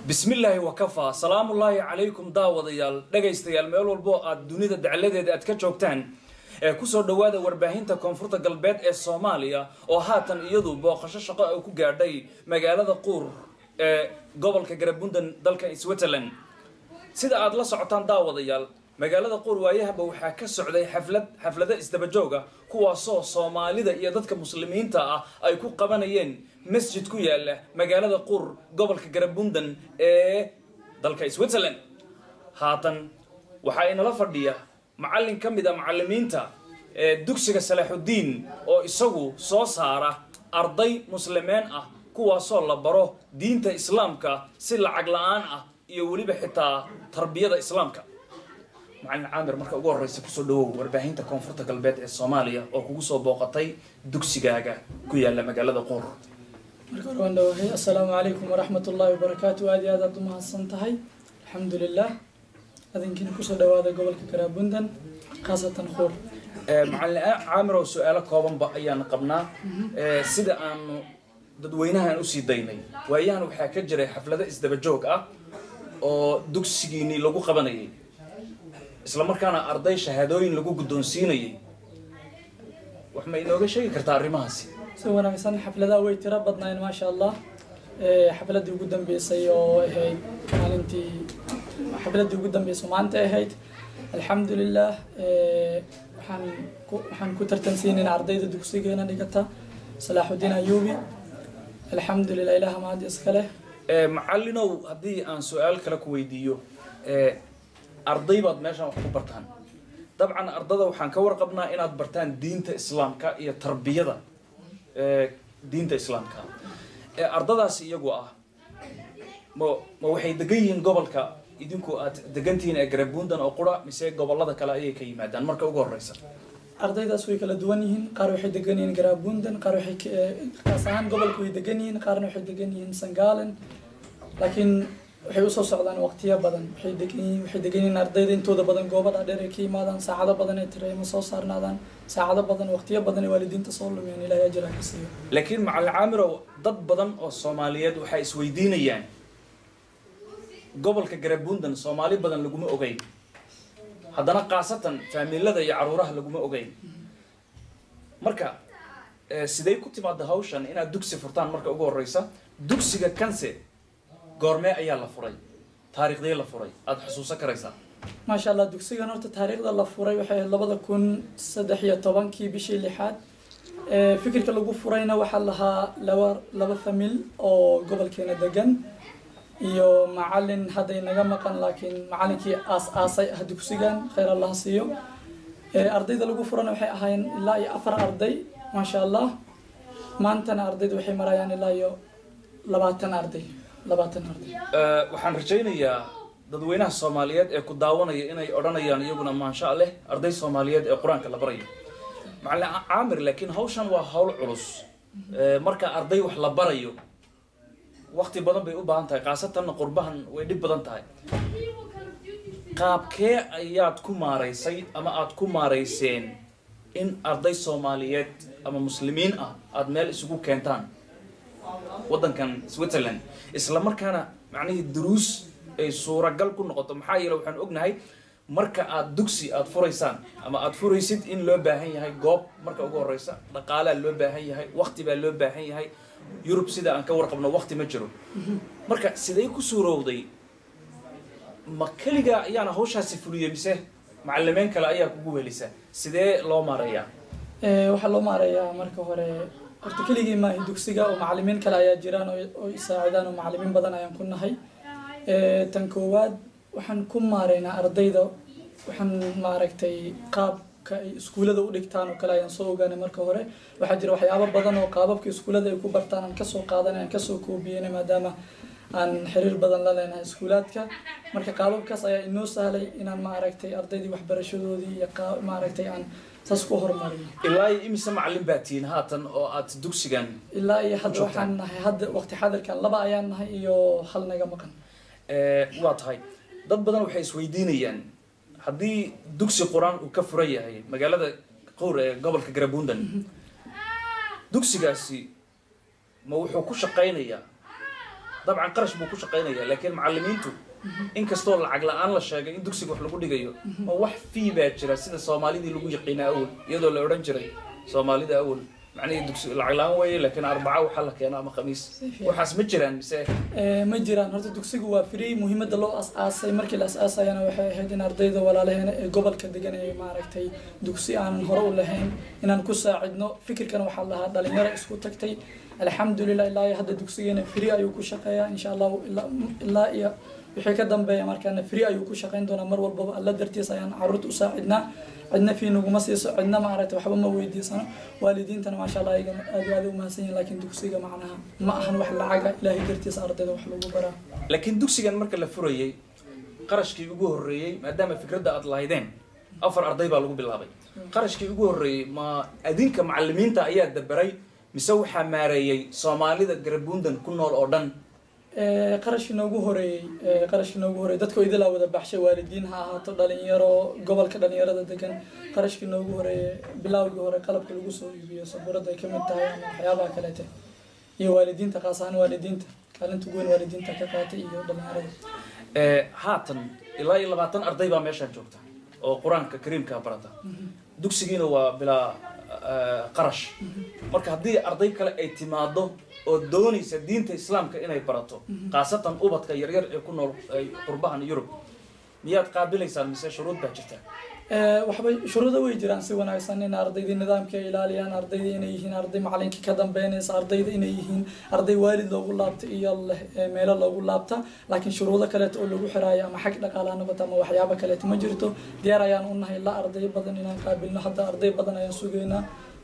bismillaahi wakafaa salaamullaahi calaykum daawadayaal dhegaystayaal meel walbo aad dunida dacladeeda aad ka joogtaan ee kusoo dhowaada warbaahinta koonfurta galbeed ee soomaaliya oo haatan iyadu booqasho shaqo ay ku gaadhay magaalada quur ee gobolka garabundan dalka switzerland sida aad la socotaan daawadayaal magaalada quur waayahaba waxaa ka socday xaflad xaflado isdabajooga kuwaasoo soomaalida iyo dadka muslimiinta ah ay ku qabanayeen masjid ku yaala magaalada quur gobolka garabundan ee dalka switzerland haatan waxaa inala fadhiya macallin ka mid a macallimiinta ee dugsiga salaaxudiin oo isagu soo saara arday muslimeen ah kuwaasoo la baro diinta islaamka si lacag la-aan ah iyo weliba xitaa tarbiyada islaamka macallin caamir marka ugu horreysa kusoo dhawow warbaahinta koonfurta galbeed ee soomaaliya oo kugu soo booqatay dugsigaaga ku yaala magaalada quur marka hore waan dhawahay assalaamu calaykum waraxmat ullaahi wabarakaatu aad iyo aad aad u mahadsan tahay alxamdu lilah adinkiina kusoo dhawaada gobolka garaabundan khaasatan quur macallin caamir oo su-aalo koobanba ayaan qabnaa sida aanu dadweynahan usii daynay waayahan waxaa ka jiray xaflado isdabajoog ah oo dugsigiinii lagu qabanayay isla markaana arday shahaadooyin lagu guddoonsiinayay wax ma inooga sheegi kartaa arrimahaasi si wanaagsan xafladaha way tiro badnaayeen maasha allah xafladii ugu dambeysay oo ahayd maalintii xafladii ugu dambeysay maanta ahayd alxamdu lilah waxaan ku waxaan ku tartansiinayna ardayda dugsigeena dhigata salaaxudiin ayuubi alxamdu lilah ilaha mahad iska leh macallinow haddii aan su-aal kale ku weydiiyo arday baad meeshaan wax ku bartaan dabcan ardada waxaan ka warqabnaa inaad bartaan diinta islaamka iyo tarbiyada diinta islaamka ardadaasi iyagu ah ma ma waxay degan yihiin gobolka idinku aad degantihiin ee garabundan oo qura mise gobolada kale ayay ka yimaadaan marka ugu horeysa ardaydaas way kala duwan yihiin qaar waxay degan yihiin garaabundan qaar waxay kaas ahaan gobolka way degan yihiin qaarna waxay degan yihiin sangalen laakiin waxay usoo socdaan waqtiyo badan waxay degan yihiin waxay degan yihiin ardayda intooda badan goobo dhaadheer ay ka yimaadaan saacado badan ay tireema soo saarnaadaan saacado badan waqtiyo badan ay waalidiinta soo lumiyaan ilaahay ajira ka siiyo laakiin macallin caamirow dad badan oo soomaaliyeed waxay isweydiinayaan gobolka garabundan soomaali badan laguma ogeyn haddana khaasatan faamilada iyo caruuraha laguma ogeyn marka sidey ku timaada hawshan inaad dugsi furtaan marka ugu horeysa dugsiga kanse goormee ayaa la furay taariikhdee la furay aada xusuusan karaysaa maasha allah dugsigan horta taariikhda la furay waxay ahayd labada kun saddex iyo tobankii bishii lixaad fikirka lagu furayna waxaa lahaa laba laba famil oo gobolkeena degan iyo macalin hadday naga maqan laakiin macalinkii aas-aasay ah dugsigan khayr allah siiyo ardayda lagu furana waxay ahaayeen ilaa iyo afar arday maasha allah maantana ardayda waxay marayaan ilaa iyo labaatan arday labaatan arday waxaan rajaynayaa dadweynaha soomaaliyeed ee ku daawanaya inay odhanayaan iyaguna maansha leh arday soomaaliyeed ee qur-aanka la barayo macallin caamir laakiin hawshan waa hawl culus marka arday wax la barayo wakti badan bay u baahan tahay khaasatanna qurbahan way dhib badan tahay qaabkee ayaad ku maaraysay ama aada ku maarayseen in arday soomaaliyeed ama muslimiin ah aada meel isugu keentaan waddankan switzerland isla markaana macnihii duruus ay suuragal ku noqoto maxaa yeele waxaan ognahay marka aada dugsi aada furaysaan ama aada furaysid in loo baahan yahay goob marka ugu horeysa dhaqaalaa loo baahan yahay wakti baa loo baahan yahay yurub sida aan ka warqabno wakti ma jiro marka sidee ku suurowday ma keligaa ayaana hawshaasi fuliyey mise macalimeyn kale ayaa kugu welisa sidee loo maareeyaa waxaa loo maareeyaa marka hore horta keligii maahi dugsiga oo macalimiin kale ayaa jiraan oo isaacidaan oo macalimiin badan ayaan ku nahay tan koowaad waxaan ku maareynaa ardayda waxaan maaragtay qaabka ay iskuullada u dhigtaan oo kale ayaan soo ogaanay marka hore waxaa jira waxyaabo badan oo qaababka iskuullada ay ku bartaan aan kasoo qaadanay aan kasoo koobiyeyna maadaama aan xiriir badan la leenahay iskuulaadka marka qaababkaas ayaa inoo sahlay inaan maaragtay ardaydii waxbarashadoodii iyo maaragtay aan saas ku horumariyo ilaa iyo imise macallin baa tihiin haatan oo aad dugsigan ilaa iyo hadda waxaan nahay hadda waqti xadirkan laba ayaan nahay iyo hal naga maqan waa tahay dad badan waxay isweydiinayaan haddii dugsi qur-aan uu ka furan yahay magaalada qowr ee gobolka garabundan dugsigaasi ma wuxuu ku shaqaynayaa dabcan qarash buu ku shaqaynaya laakiin macalimiintu inkastoo lacag la-aan la sheegay in dugsiga wax lagu dhigayo ma wax fii baa jira sida soomaalidii lagu yaqiina awal iyadoo la odhan jiray soomaalida awal macnihii dugsi lacag la-aan weeye laakiin arbaca waxaa la keena ama khamiis waxaas ma jiraan mise Ee, ma jiraan horta dugsigu waa free muhiimada loo as-aasay markii la as-aasayana waxay ahayd in ardayda walaalaheena ee gobolka degan ee maaragtay dugsi aanan hore u lahayn inaan ku saacidno fikirkan waxaa lahaa dhalinyaro isku tagtay alxamdulilah ilaa iyo hadda dugsigeena free ayuu ku shaqeeyaa insha allahu ilaa- ilaa iyo wixii ka dambeeya markaana free ayuu ku shaqeyn doonaa mar walbaba alla dartiis ayaan caruurta u saacidnaa cidna fii naguma siiso cidna maaragtay waxba ma weydiisano waalidiintana maasha allah ayagana aad iyo aad u mahadsan yihin laakiin dugsiga macnaha ma ahan wax lacaga ilaahay dartiisa ardayda wax lagu baraa laakiin dugsigan marka la furayey qarashkii ugu horreeyey maadaama fikradda aad lahaydeen afar arday baa lagu bilaabay qarashkii ugu horreeyey ma adinka macalimiinta ayaa dabaray mise waxaa maareeyey soomaalida garabundan ku nool oo dhan Ee, qarashkii noogu horeeyey ee, qarashkii noogu horeeyey dadka idilaa wada baxshay waalidiin ha ahaato dhalinyaro gobolka dhalinyarada degan qarashkii noogu horeeyey bilowgii hore qalabka lagu soo iibiyo sabuurada ay ka mid tahay ama waxyaabaha kaleete iyo waalidiinta qaas ahaan waalidiinta kaalinta ugu weyn waalidiinta ka qaatay iyo dhalinyarada Ee, haatan ilaa iyo labaatan arday baa meeshaan joogta oo qur-aanka kariimka barata dugsigiina waa bilaa eh, qarash marka haddii arday kale ay timaado oo doonaysa diinta islaamka inay barato khaasatan ubadka yaryar ee ku nool ay qurbahan yurub miyaad qaabilaysaan mise shuruud baa jirta Ee, waxbay shuruudo way jiraan si wanaagsan in ardaydii nidaamka ay ilaaliyaan ardayda inay yihiin arday macalinkii ka dambeynaysa ardayda inay yihiin arday waalid loogu laabta iyo leh ee meelo loogu laabta laakiin shuruudo kaleeto oo lagu xiraayo ama xag dhaqaalaha noqoto ama waxyaabo kaleeto ma jirto diyaar ayaan u nahay la arday badan inaan qaabilno hadda arday badan ayaan sugaynaa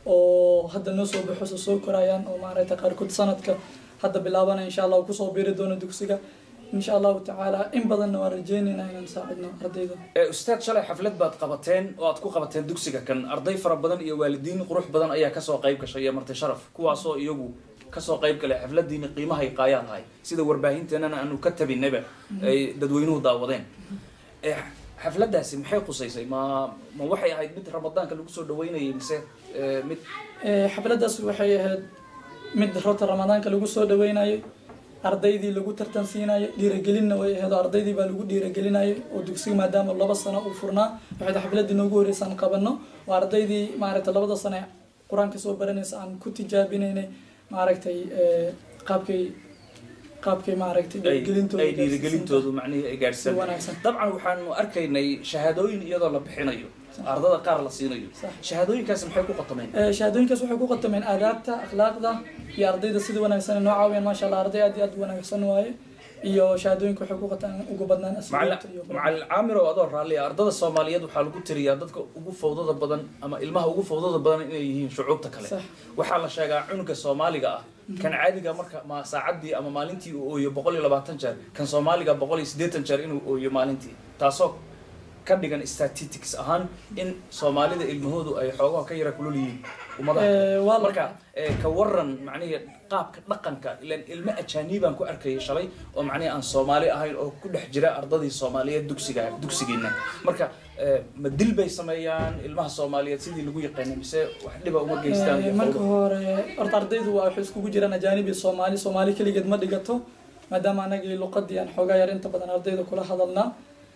oo hadda noo soo baxo soo korayaan oo maaragtay qaarkood sanadka hadda bilaabanaya insha allah uu kusoo biiri doono dugsiga insha allahu tacaala in badanna waan rajeynaynaa inaan saacidno ardayda ee ustaad shalay xaflad baad qabateen oo aad ku qabateen dugsiga kan arday fara badan iyo waalidiin qurux badan ayaa kasoo qayb gashay iyo marti sharaf kuwaasoo iyagu kasoo qayb galay xafladiini qiimahay qaayaa lahay sida warbaahinteenana aanu ka tabinaba ay dadweynuhu daawadeen ee xafladaasi maxay qusaysay ma ma waxay ahayd mid ramadaanka lagu soo dhaweynayay mise ee, mid Ee, xafladaas waxay ahayd mid rota ramadaanka lagu soo dhaweynayo ardaydii lagu tartan siinayo dhiiragelinna way ahayd oo ardaydii baa lagu dhiiragelinayo oo dugsiga maadaama laba sano uu furnaa waxayd xafladii noogu horeysaan qabano oo ardaydii maaragtay labada sano ee qur-aanka soo baranaysa aan ku tijaabinaynay maaragtay ee, qaabkay qaabkay maaragtay ay dhiirigelintooda ay dhiirigelintoodu macnihii ay si gaadhsan wanaagsan dabcan waxaanu arkaynay shahaadooyin iyadoo la bixinayo ardada qaar la siinayo Sax. shahaadooyinkaasi maxay ku qatameen Ee, shahaadooyinkaas waxay ku qatameen aadaabta akhlaaqda iyo ardayda sida wanaagsan ay noo caawiyaan maasha allah arday aad iyo aad u wanaagsan waaye iyo shahaadooyinka waxay ku qataan ugu badnaan asluubta iyo macalin caamir oo adoo raalli ah ardada soomaaliyeed waxaa lagu tiriyaa dadka ugu fawdada badan ama ilmaha ugu fawdada badan inay yihiin shucuubta kale Sax. waxaa la sheegaa cunuga soomaaliga ah kan caadiga marka ma saacadii ama maalintii uu ooyo boqol iyo labaatan jeer kan soomaaliga boqol iyo siddeetan jeer inuu ooyo maalintii taasoo ka dhigan statistics ahaan in soomaalida ilmahoodu ay xoogaha ka yara kulul yihiin ummadaha Ee, waa la- marka ee, ka waran macnihi qaabka dhaqanka ilan ilmo ajaanibaan ku arkayay shalay oo macnihi aan soomaali ahayn oo ku dhex jira ardadii soomaaliyeed dugsiga dugsigiina marka ee, ma dil bay sameeyaan ilmaha soomaaliyeed sidii lagu yaqaanay mise wax dhiba uma geystaan Ee, iyo marka fawdo? hore horta ardaydu waa waxay iskugu jiraan ajaanib iyo soomaali soomaali keligeed ma dhigato maadaama anagii luqadii aan xoogaa yar inta badan ardayda kula hadalnaa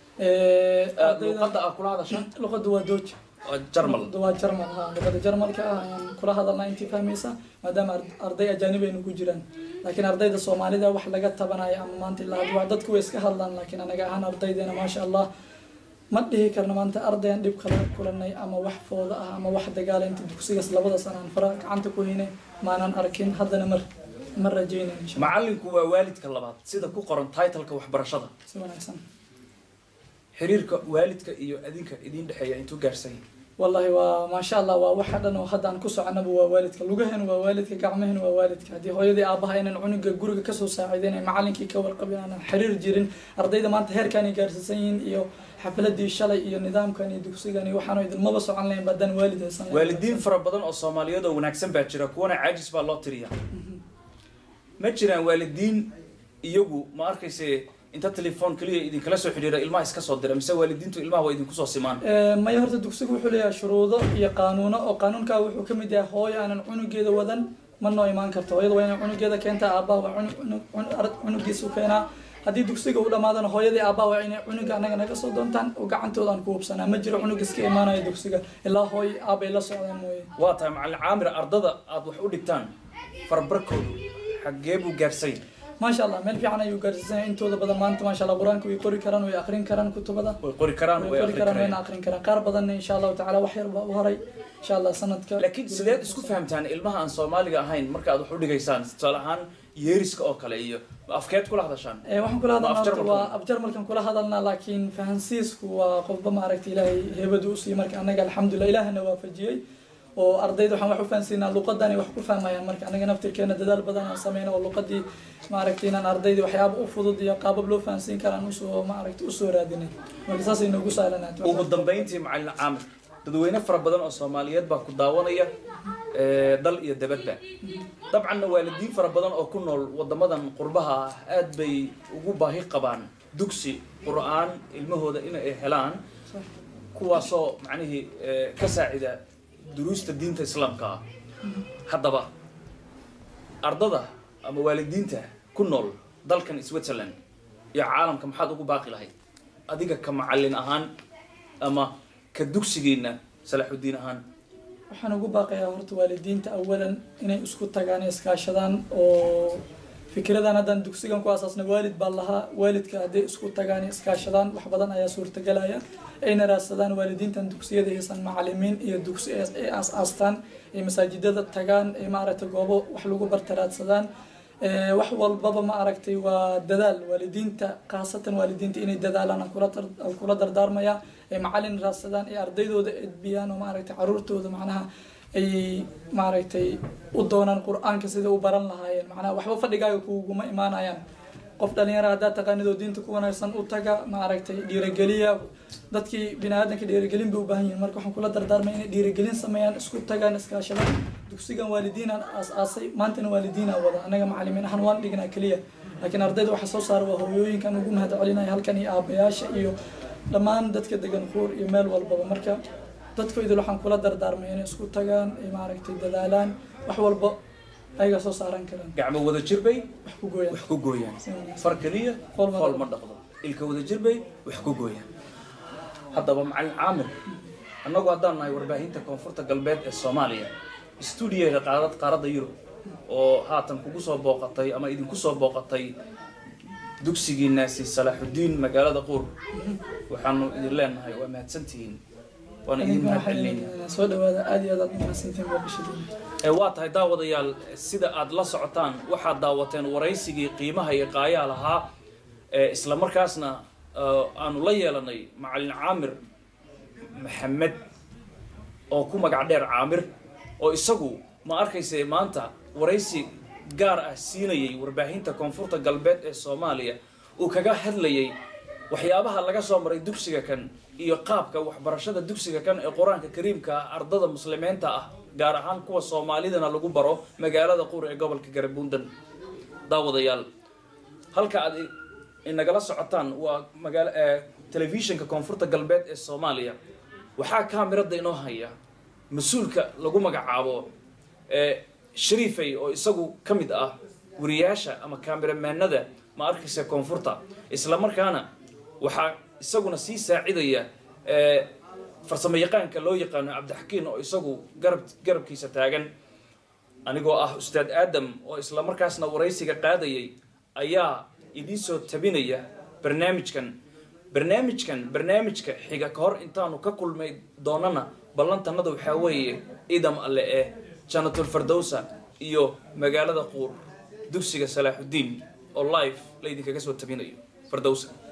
Ee, Ee, ardayda luqadda aa kula hadasha luqadu waa dooja waa jarmal luqadu waa jarmal ha luqada jarmalka ah ayaan kula hadalnaa intii fahmaysa maadaama ar- arday ajaanib aynu ku jiraan laakiin ardayda soomaalida wax laga tabanayo ama maanta ilaa hadda waa dadku way iska hadlaan laakiin anaga ahaan ardaydeena maasha allah ma dhihi karno maanta ardayan dhib kala kulanay ama wax fooda ah ama wax dagaala inta dugsigaas labada sano aan fara gacanta ku haynay maanan arkin haddana mar ma rajaynayn insha Allah. macallinku waa waalidka labaad sida ku qoran titleka waxbarashada si wanaagsan xiriirka waalidka iyo adinka idiin dhexeeya intuu gaarsan yahay wallahi waa maasha allah waa waxa dhan oo hadda aan ku soconaba waa waalidka lugaheenu waa waalidka gacmaheenu waa waalidka haddii hooyadii aabaha inaan cunuga guriga kasoo saaciideyn ay macalinkii ka warqabin aanan xiriir jirin ardayda maanta heerkaanay gaarsiisan yihiin iyo xafladii shalay iyo nidaamkan iyo dugsigan iyo waxaanu idinmaba socon lahayn baadaan waalid haysan lahayn. waalidiin fara badan oo soomaaliyeed oo wanaagsan baa jira kuwana caajis baa loo tiriyaa ma jiraan waalidiin iyagu ma arkayse inta telefoon keliya idinkala soo xidhiira ilmaha iska soo dira mise waalidiintu ilmaha waa idinku soo simaan Ee, maya horta dugsigu wuxuu leeyahay shuruudo iyo qaanuuno oo qaanuunkaa wuxuu ka mid yahay hooyo aanan cunugeeda wadan ma noo imaan karto hooyada waa inay cunugeeda keentaa aabbaha waa cunug- cunug- cunug- arag- cunugiisa u keenaa haddii dugsiga u dhammaadana hooyadii aabbaha waa inay cunuga anaga naga soo doontaan oo gacantooda aan ku hubsanaa ma jiro cunug iska imaanaya dugsiga ilaa hooy aabbay la socdaan mooye waa tahay macalin caamir ardada aad wax u dhigtaan farbarkoodu xaggee buu gaarsay maasha allah meel fiican ayuu gaarsiisanaya intooda badan maanta maasha allah qur-aanka way qori karaan way akrin karaan kutubada way qori karaan way way qori aqri karaan wayna karaan akrin karaan qaar badanna insha allahu tacaala wax yar baa u horay insha allah sanadka laakiin sideed isku fahamtaan ilmaha aan soomaaliga ahayn marka aad wax u dhigaysaan tusaale ahaan yeeriska oo kale iyo afkeed kula hadashaan Eh, waxaan kula hadalnaa Ma horta afjarmalka? waa afjarmalkan kula hadalnaa laakiin fahansiisku waa qofba maaragta ilaahay heebadu usii marka anaga alxamdulilah ilaahana waafajiyey oo ardayda waxaan wax u fahansiinaa luqadan ay wax ku fahmayaan marka anaga naftirkeena dadaal badan aan sameyna oo luqadii maaragta inaan ardayda waxyaaba u fudud iyo qaabab loo fahansiin karaan usoo maaragta usoo raadinay marka saasay noogu sahlanaat ugu dambayntii macalin caamir dadweyne fara badan oo soomaaliyeed baa ku daawanaya ee, dal iyo dabadba dabcanna waalidiin fara badan oo ku nool wadamadan qurbaha ah aad bay ugu baahi qabaan dugsi qur-aan ilmahooda in ay helaan kuwaasoo macnihii ee, ka saacida duruusta diinta islaamka ah haddaba ardada ama waalidiinta ku nool dalkan switzerland iyo caalamka maxaad ugu baaqi lahayd adiga ka macalin ahaan ama ka dugsigiina salaaxudiin ahaan waxaan ugu baaqayaa horta waalidiinta awalan inay isku tagaan ee iskaashadaan oo fikradan haddaan dugsigan ku asaasna waalid baa lahaa waalidka hadday isku tagaan ee iskaashadaan wax badan ayaa suurtagalaya ayna raadsadaan waalidiintan dugsiyada aysan macalimiin iyo dugsi ay aas-aastaan ay masaajidada tagaan ay maaragtay goobo wax lagu barta raadsadaan Eh, wax walbaba ma aragtay waa dadaal waalidiinta khaasatan waalidiinta inay dadaalaan aan kula tar- aan kula dardaarmaya ay macalin raadsadaan ay ardaydooda edbiyaan oo maaragtay caruurtooda macnaha ay maaragtay u doonaan qur-aanka sida u baran lahaayeen macnaha waxba fadhigaaga kuguma imaanayaan qof dhalinyara haddaad taqaanidoo diinta ku wanaagsan u taga maaragtay dhiirigeliya dadkii bini aadanka dhiirigelin bay u baahan yihiin marka waxaan kula dardaarmay inay dhiirigelin sameeyaan isku tagaan iskaashadaan dugsigan waalidiinaan aas-aasay maantana waalidiinaa wada anaga macalimiin ahaan waan dhignaa keliya laakiin ardayda waxa soo saara waa hooyooyinkan ugu mahad celinaya halkan iyo aabayaasha iyo dhammaan dadka degan kuur iyo meel walbaba marka dadka idil waxaan kula dardaarmay inay isku tagaan ay maaragtay dadaalaan wax walba ayaga soo saaran karaan gacmo wada jir bay wax ku gooyaan wax ku gooyaan Si wanaagsan. far keliya Fool ma fool ma dhaqdo ilka wada jir bay wax ku gooyaan haddaba macalin caamir annagu haddaan nahay warbaahinta koonfurta galbeed ee soomaaliya stuudiyaga qaarad qaaradda yurub oo haatan kugu soo booqatay ama idinku soo booqatay dugsigiinaasi salaaxudiin magaalada quur waxaanu idin leenahay waa mahadsantihiin waana idin idinka mahad waxay celinayna soo dhawaada aad iyo aad aad umahadsantiin booqashadiina ee waa tahay daawadayaal sida aad la socotaan waxaad daawateen waraysigii qiimaha iyo qaayaa lahaa ee isla markaasna eh, aanu la yeelanay macalin caamir maxamed oo ku magac dheer caamir oo isagu ma arkayse maanta waraysi gaar ah siinayay warbaahinta koonfurta galbeed ee soomaaliya uu kaga hadlayay waxyaabaha laga soo maray dugsiga kan iyo qaabka waxbarashada dugsiga kan ee qur-aanka kariimka ah ardada muslimiinta ah gaar ahaan kuwa soomaalidana lagu baro magaalada qur ee gobolka garebuundan daawadayaal halka aad i- inagala socotaan waa magaala ee telefishinka koonfurta galbeed ee soomaaliya waxaa kaamirada inoo haya mas-uulka lagu magacaabo ee shariifay oo isagu ka mid ah wariyaasha ama kaamiramanada ma arkaysa koonfurta isla markaana waxaa isaguna sii saacidaya ee farsamo yaqaanka loo yaqaano cabdixakiin oo isagu garab garabkiisa taagan anigoo ah ustaad aadam oo isla markaasna waraysiga qaadayay ayaa idiin soo tabinaya barnaamijkan barnaamijkan barnaamijka xiga ka hor intaanu ka kulmay doonana ballantanada waxaa weeye idam alle eh janatul fardowsa iyo magaalada quur dugsiga salaaxudiin oo live laydinkaga soo tabinayo fardowsa